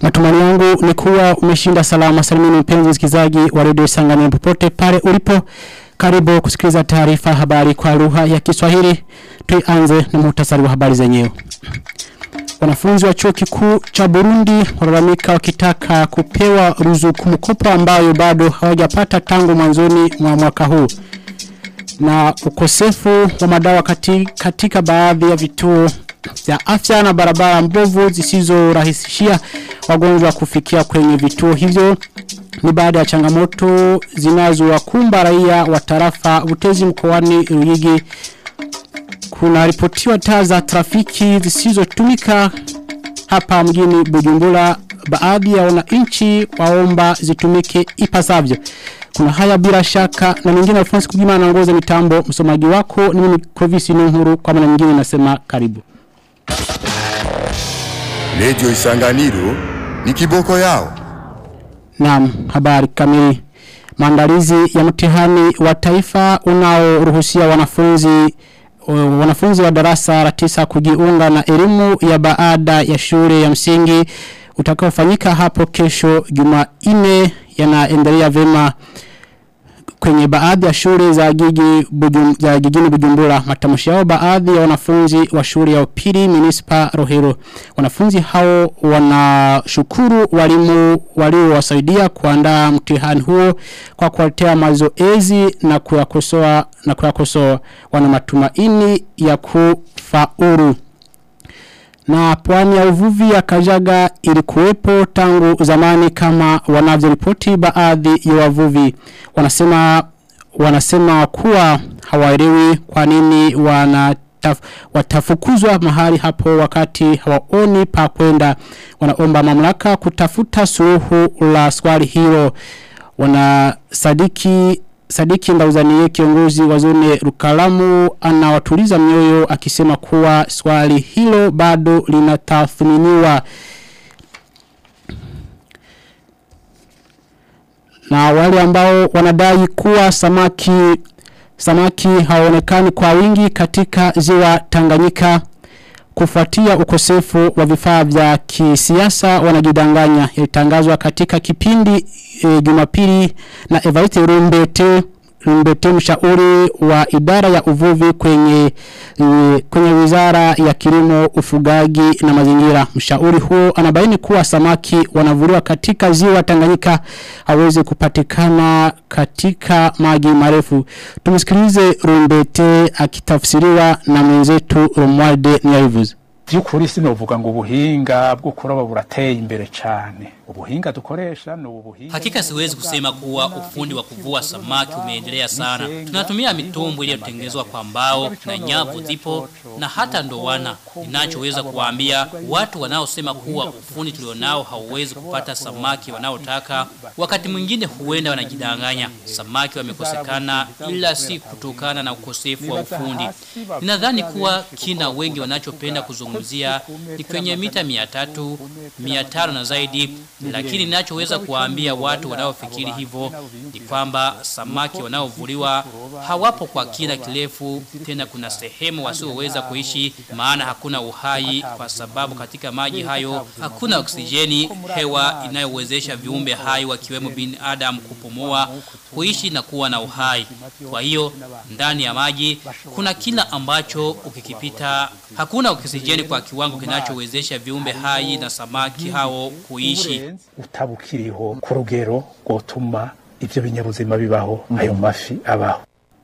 Matumani yangu ni kuwa umeshinda salama salimini mpenzi msikizaji wa redio Sanganyika popote pale ulipo. Karibu kusikiliza taarifa habari kwa lugha ya Kiswahili. Tuanze na muhtasari wa habari zenyewe. Wanafunzi wa chuo kikuu cha Burundi walalamika wakitaka kupewa ruzuku mkopo ambayo bado hawajapata tangu mwanzoni mwa mwaka huu. Na ukosefu wa madawa katika, katika baadhi ya vituo vya afya na barabara mbovu zisizorahisishia wagonjwa kufikia kwenye vituo hivyo ni baada ya changamoto zinazowakumba raia wa tarafa Butezi mkoani Ruyigi kuna ripotiwa taa za trafiki zisizotumika hapa mjini Bujumbura baadhi ya wananchi waomba zitumike ipasavyo kuna haya bila shaka na mengine Alphonse Kugima anaongoza mitambo msomaji wako ni mimi Clovis Nuhuru kwa maana nyingine nasema karibu Radio Isanganiro ni kiboko yao. Naam, habari kamili. Maandalizi ya mtihani wa taifa unaoruhusia wanafunzi wanafunzi wa darasa la tisa kujiunga na elimu ya baada ya shule ya msingi utakaofanyika hapo kesho Jumanne yanaendelea vema kwenye baadhi ya shule za jiji bujum, za jijini Bujumbura matamshi yao baadhi ya wanafunzi wa shule ya upili municipal Rohero wanafunzi hao wanashukuru walimu waliowasaidia kuandaa mtihani huo kwa kuwaletea mazoezi na kuyakosoa na kuyakosoa wana matumaini ya kufaulu na pwani ya uvuvi ya Kajaga ilikuwepo tangu zamani kama wanavyoripoti baadhi ya wavuvi wanasema wanasema kuwa hawaelewi kwa nini wana taf, watafukuzwa mahali hapo wakati hawaoni pa kwenda wanaomba mamlaka kutafuta suluhu la swali hilo wanasadiki Sadiki Ndauzanie kiongozi wa zone Rukalamu anawatuliza mioyo akisema kuwa swali hilo bado linatathminiwa na wale ambao wanadai kuwa samaki samaki haonekani kwa wingi katika ziwa Tanganyika kufuatia ukosefu wa vifaa vya kisiasa wanajidanganya ilitangazwa katika kipindi e, Jumapili na Evariste Rumbete Rumbete mshauri wa idara ya uvuvi kwenye e, kwenye wizara ya kilimo ufugaji na mazingira mshauri huo anabaini kuwa samaki wanavuliwa katika ziwa Tanganyika hawezi kupatikana katika maji marefu tumsikilize Rumbete akitafsiriwa na mwenzetu Romualde Niyabivuze byukuri sinovuga ngo ubuhinga bwo kuroba burateye imbere cyane ubuhinga dukoresha ni ubuhinga Hakika siwezi kusema kuwa ufundi wa kuvua samaki umeendelea sana. Tunatumia mitumbu iliyotengenezwa kwa mbao na nyavu zipo na hata ndowana. Ninachoweza kuwaambia watu wanaosema kuwa ufundi tulionao hauwezi kupata samaki wanaotaka, wakati mwingine huenda wanajidanganya. Samaki wamekosekana ila si kutokana na ukosefu wa ufundi. Ninadhani kuwa kina wengi wanachopenda kuzungumzia ni kwenye mita 300, 500 na zaidi lakini ninachoweza kuwaambia watu wanaofikiri hivyo ni kwamba samaki wanaovuliwa hawapo kwa kina kirefu tena kuna sehemu wasioweza kuishi maana hakuna uhai kwa sababu katika maji hayo hakuna oksijeni hewa inayowezesha viumbe hai wakiwemo binadamu kupumua kuishi na kuwa na uhai kwa hiyo ndani ya maji kuna kila ambacho ukikipita hakuna oksijeni kwa kiwango kinachowezesha viumbe hai na samaki hao kuishi utabukiriho ku rugero rwotuma ibyo binyabuzima bibaho ayo mafi abaho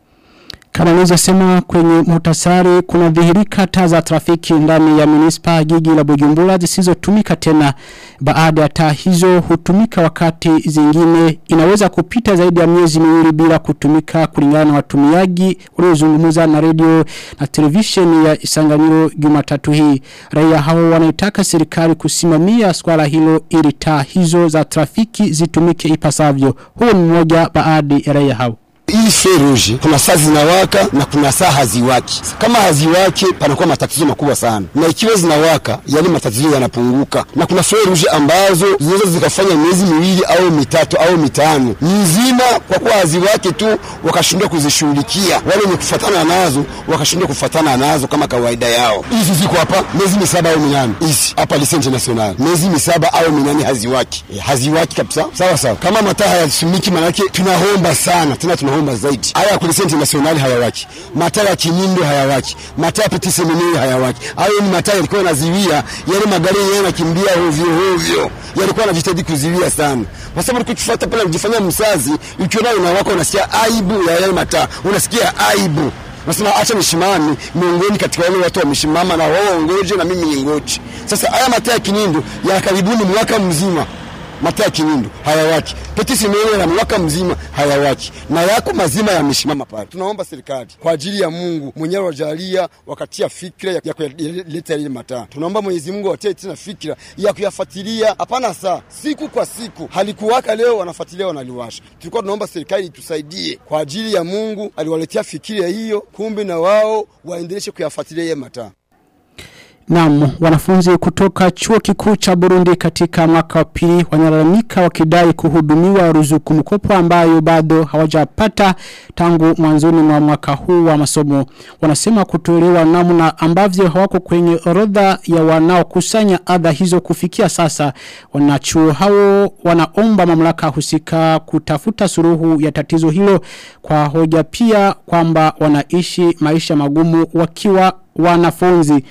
Kama nilizosema kwenye muhtasari kuna dhihirika taa za trafiki ndani ya munispa jiji la Bujumbura zisizotumika tena baada ya taa hizo hutumika wakati zingine inaweza kupita zaidi ya miezi miwili bila kutumika kulingana na watumiaji waliozungumza na radio na televisheni ya Isanganyiro Jumatatu hii raia hao wanaitaka serikali kusimamia swala hilo ili taa hizo za trafiki zitumike ipasavyo huo ni mmoja baadhi ya raia hao hii feruji kuna saa zinawaka na kuna saa haziwaki. Kama haziwaki, panakuwa matatizo makubwa sana, na ikiwa zinawaka, yale matatizo yanapunguka. Na kuna feruji ambazo zinaweza zikafanya miezi miwili au mitatu au mitano mizima, kwa kuwa haziwaki tu, wakashindwa kuzishughulikia. Wale wenye kufatana nazo wakashindwa kufatana nazo kama kawaida yao. Hizi ziko hapa miezi misaba au minane, hizi hapa Lycée International miezi misaba au minane haziwaki, e, haziwaki kabisa. Sawa sawa, kama mataa hayasimiki, manake tunaomba sana tena, tunaomba zaidi. Haya ya Lycée International hayawaki, mataa ya Kinindo hayawaki, mataa ya Petit Seminaire hayawaki. Hayo ni mataa yalikuwa yanaziwia yale magari yenyewe yanakimbia ovyo ovyo, yalikuwa yanajitahidi kuziwia sana, kwa sababu tukifuata pale kujifanyia msazi, ukiona unawaka unasikia aibu ya yale mataa, unasikia aibu nasema acha nishimame miongoni katika wale watu wameshimama na wao ngoje na mimi ningoje. Sasa haya mataa ya Kinindo ya karibuni mwaka mzima mataa ya Kinindo hayawaki, Petit Seminaire na mwaka mzima hayawaki, na yako mazima yamesimama pale. Tunaomba serikali kwa ajili ya Mungu mwenyewe wajalia wakatia fikra ya, ya kuleta ile mataa. Tunaomba Mwenyezi Mungu watie tena fikra ya kuyafuatilia, hapana saa siku kwa siku, halikuwaka leo wanafuatilia wanaliwasha. Tulikuwa tunaomba serikali itusaidie kwa ajili ya Mungu, aliwaletea fikira hiyo, kumbe na wao waendeleshe kuyafuatilia ile mataa. Naam, wanafunzi kutoka chuo kikuu cha Burundi katika mwaka wa pili wanalalamika wakidai kuhudumiwa ruzuku mkopo ambayo bado hawajapata tangu mwanzoni mwa mwaka huu wa masomo. Wanasema kutolewa namna ambavyo hawako kwenye orodha ya wanaokusanya adha hizo kufikia sasa. Wanachuo hao wanaomba mamlaka husika kutafuta suruhu ya tatizo hilo kwa hoja pia kwamba wanaishi maisha magumu wakiwa wanafunzi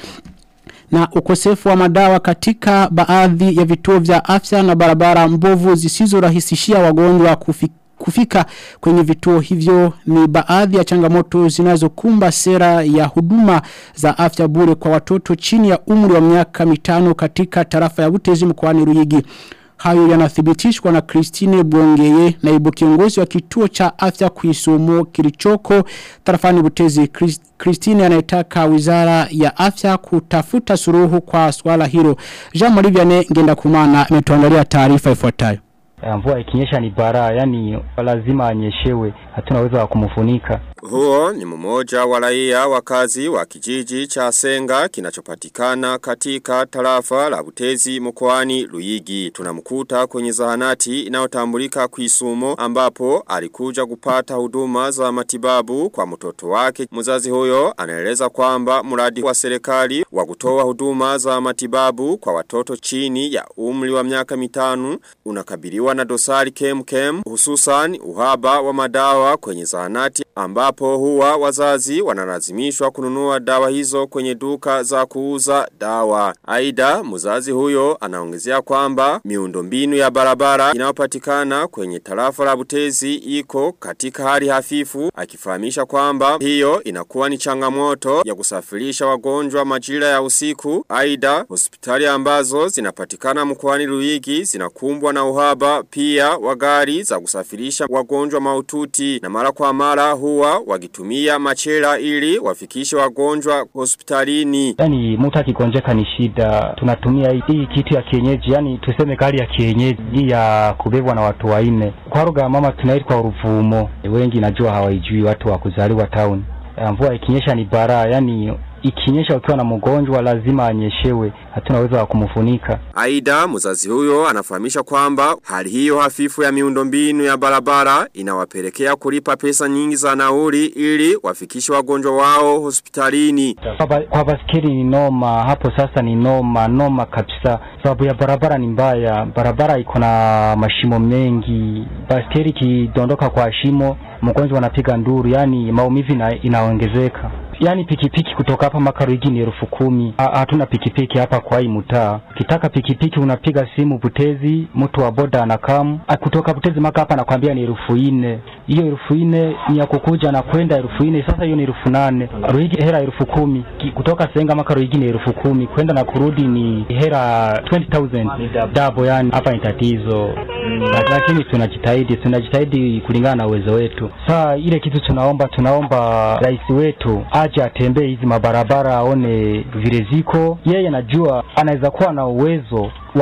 na ukosefu wa madawa katika baadhi ya vituo vya afya na barabara mbovu zisizorahisishia wagonjwa kufika kufika kwenye vituo hivyo ni baadhi ya changamoto zinazokumba sera ya huduma za afya bure kwa watoto chini ya umri wa miaka mitano katika tarafa ya Butezi mkoani Ruyigi. Hayo yanathibitishwa na Christine Bwongeye naibu kiongozi wa kituo cha afya kuisumo kilichoko tarafani Butezi. Chris- Christine anayetaka wizara ya afya kutafuta suruhu kwa swala hilo. Jean Marie Vianney ngenda kumana ametuandalia taarifa ifuatayo. Ya, mvua ikinyesha ni baraa, yani lazima anyeshewe, hatuna uwezo wa kumfunika. Huo ni mmoja wa raia wakazi wa kijiji cha Senga kinachopatikana katika tarafa la Butezi mkoani Luyigi. Tunamkuta kwenye zahanati inayotambulika kuisumo ambapo alikuja kupata huduma za matibabu kwa mtoto wake. Mzazi huyo anaeleza kwamba mradi wa serikali wa kutoa huduma za matibabu kwa watoto chini ya umri wa miaka mitano unakabiliwa na dosari kem kem hususan uhaba wa madawa kwenye zahanati ambapo huwa wazazi wanalazimishwa kununua dawa hizo kwenye duka za kuuza dawa. Aida mzazi huyo anaongezea kwamba miundombinu ya barabara inayopatikana kwenye tarafa la Butezi iko katika hali hafifu akifahamisha kwamba hiyo inakuwa ni changamoto ya kusafirisha wagonjwa majira ya usiku. Aida hospitali ambazo zinapatikana mkoani Ruigi zinakumbwa na uhaba pia wa gari za kusafirisha wagonjwa maututi na mara kwa mara huwa wakitumia machela ili wafikishe wagonjwa hospitalini. Yani mtu akigonjeka ni shida, tunatumia hii, hii kitu ya kienyeji, yani tuseme gari ya kienyeji hii ya kubebwa na watu wanne. Kwa lugha ya mama tunaitwa uruvumo, wengi najua hawaijui watu wa kuzaliwa town. Ya, Mvua ikinyesha ni baraa, yani ikinyesha ukiwa na mgonjwa lazima anyeshewe, hatuna uwezo wa kumfunika. Aida mzazi huyo anafahamisha kwamba hali hiyo hafifu ya miundombinu ya barabara inawapelekea kulipa pesa nyingi za nauli ili wafikishe wagonjwa wao hospitalini. Kwa, ba, kwa baskeli ni noma hapo sasa ni noma noma kabisa sababu ya barabara ni mbaya barabara iko na mashimo mengi baskeli ikidondoka kwa shimo mgonjwa anapiga nduru yani maumivu ina, inaongezeka yani pikipiki kutoka hapa mpaka Ruigi ni elfu kumi. Ha- Hatuna pikipiki hapa kwa hii mtaa. Ukitaka pikipiki unapiga simu Butezi, mtu wa boda anakamu. Ah, Kutoka Butezi mpaka hapa nakwambia ni elfu nne. Hiyo elfu nne ni ya kukuja na kwenda elfu nne. Sasa hiyo ni elfu nane. Ruigi hera elfu kumi. Ki- Kutoka Senga mpaka Ruigi ni elfu kumi. Kwenda na kurudi ni hera 20,000 dabo, yani hapa ni tatizo. Lak- Lakini tunajitahidi, tunajitahidi kulingana na uwezo wetu. Saa ile kitu tunaomba, tunaomba rais wetu aje atembee hizi mabarabara aone vile ziko. Yeye anajua anaweza kuwa na uwezo wa kus-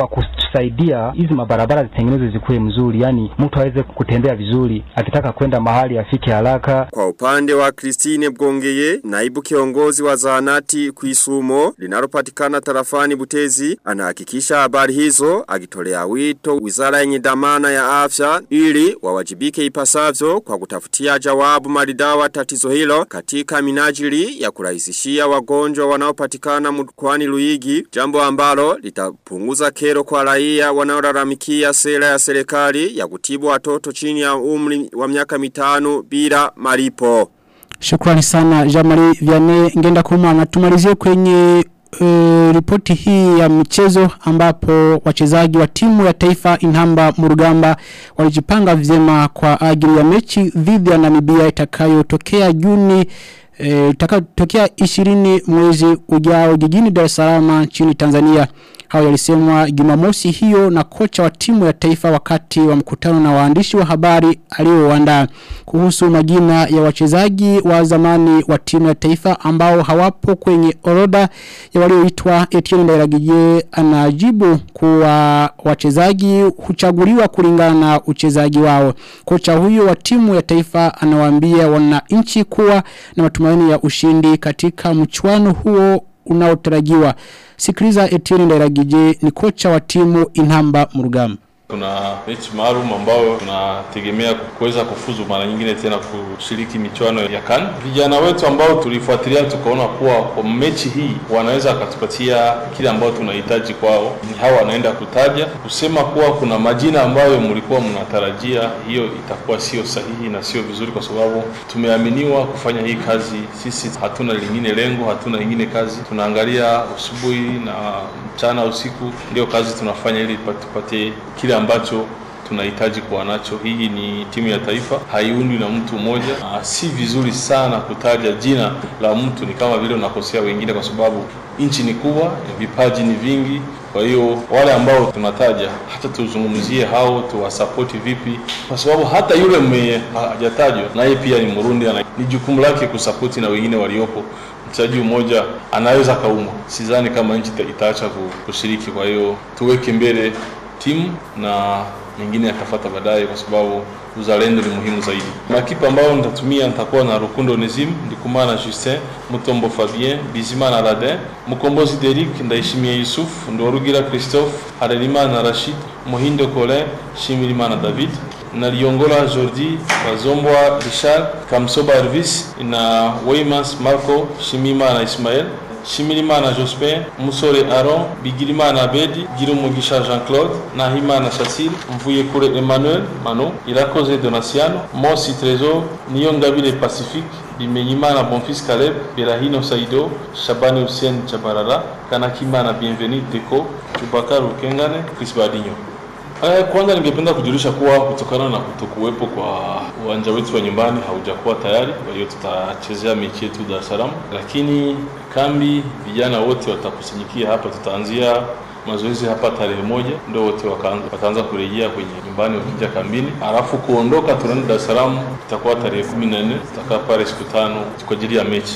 itatusaidia hizi mabarabara zitengenezwe zikuwe mzuri, yani mtu aweze kutembea vizuri, akitaka kwenda mahali afike haraka. Kwa upande wa Christine Bwongeye, naibu kiongozi wa zahanati Kuisumo linalopatikana tarafani Butezi, anahakikisha habari hizo akitolea wito wizara yenye dhamana ya afya ili wawajibike ipasavyo kwa kutafutia jawabu maridawa tatizo hilo katika minajili ya kurahisishia wagonjwa wanaopatikana mkoani Luigi, jambo ambalo litapunguza kero kwa raia wanaolalamikia sera ya serikali ya kutibu watoto chini ya umri wa miaka mitano bila malipo. Shukrani sana Jamari Vianney ngenda kumana tumalizie kwenye uh, ripoti hii ya michezo ambapo wachezaji wa timu ya taifa Inhamba Murugamba walijipanga vyema kwa ajili ya mechi dhidi ya Namibia itakayotokea Juni eh, itakayotokea 20 mwezi ujao jijini Dar es Salaam nchini Tanzania. Hao yalisemwa Jumamosi hiyo na kocha wa timu ya taifa wakati wa mkutano na waandishi wa habari alioandaa kuhusu majina ya wachezaji wa zamani wa timu ya taifa ambao hawapo kwenye orodha ya walioitwa Etienne Ndairagije anajibu kuwa wachezaji huchaguliwa kulingana na uchezaji wao. Kocha huyo wa timu ya taifa anawaambia wananchi kuwa na matumaini ya ushindi katika mchuano huo unaotarajiwa. Sikiliza Etienne Ndairagije ni kocha wa timu Inhamba Murugamba. Kuna mechi maalum ambayo tunategemea kuweza kufuzu mara nyingine tena kushiriki michuano ya CAN. Vijana wetu ambao tulifuatilia tukaona kuwa kwa mechi hii wanaweza wakatupatia kile ambao tunahitaji kwao. Ni hawa wanaenda kutaja kusema kuwa kuna majina ambayo mlikuwa mnatarajia, hiyo itakuwa sio sahihi na sio vizuri, kwa sababu tumeaminiwa kufanya hii kazi. Sisi hatuna lingine lengo, hatuna lingine kazi, tunaangalia asubuhi na mchana, usiku, ndio kazi tunafanya ili tupate kile ambacho tunahitaji kuwa nacho. Hii ni timu ya taifa, haiundwi na mtu mmoja. Ah, si vizuri sana kutaja jina la mtu, ni kama vile unakosea wengine, kwa sababu nchi ni kubwa, vipaji ni vingi. Kwa hiyo wale ambao tunataja, hata tuzungumzie hao, tuwasapoti vipi, kwa sababu hata yule mwenye hajatajwa naye pia ni Murundi, ana- ni jukumu lake kusapoti na wengine waliopo mchezaji mmoja anaweza kaumwa. Sidhani kama nchi ita- itaacha ku- kushiriki. Kwa hiyo tuweke mbele timu na mengine yatafuata baadaye, kwa sababu uzalendo ni muhimu zaidi. Makipa ambao nitatumia nitakuwa na Rukundo Nezim, Ndikumana Justin, Mutombo Fabien, Bizimana Aladin, Mukombozi Derek, Ndayishimiye Yusuf, Ndorugira Christophe, Harerimana Rashid, Muhindo Colin, Shimirimana David, na Liongola Jordi, Bazombwa Richard, Kamsoba Elvis na Weymans Marco, Shimimana Ismael, Shimirimana Jospin, Musore Aaron, Bigirimana Abedi, Girumugisha Jean-Claude, Nahimana Shasil, Mvuyekure Emmanuel, Mano, Irakoze Donasiano, Mosi Trésor, Niyongabile Pacifique, Bimenyimana Bonfils Caleb, Berahino Saido, Shabani Hussein Chabarara, Kanakimana Bienvenue Deco, Chubakar Ukengane, Chris Badinho. Eh, kwanza ningependa kujulisha kuwa kutokana na kutokuwepo kwa uwanja wetu wa nyumbani haujakuwa tayari, kwa hiyo tutachezea mechi yetu Dar es Salaam, lakini kambi vijana wote watakusanyikia hapa. Tutaanzia mazoezi hapa tarehe moja, ndio wote wakaanza, wataanza kurejea kwenye nyumbani wakija kambini, alafu kuondoka tunaenda Dar es Salaam itakuwa tarehe kumi na nne. Tutakaa pale siku tano kwa ajili ya mechi.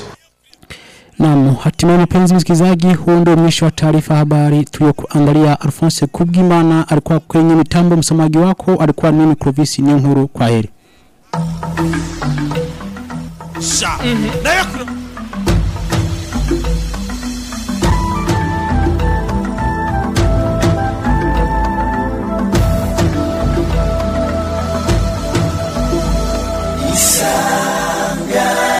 Naam, hatimaye mpenzi msikilizaji, huo ndio mwisho wa taarifa habari tuliyokuandalia. Alphonse Kubgimana alikuwa kwenye mitambo, msomaji wako alikuwa mimi Clovis Ninkuru. Kwa heri. sha nayo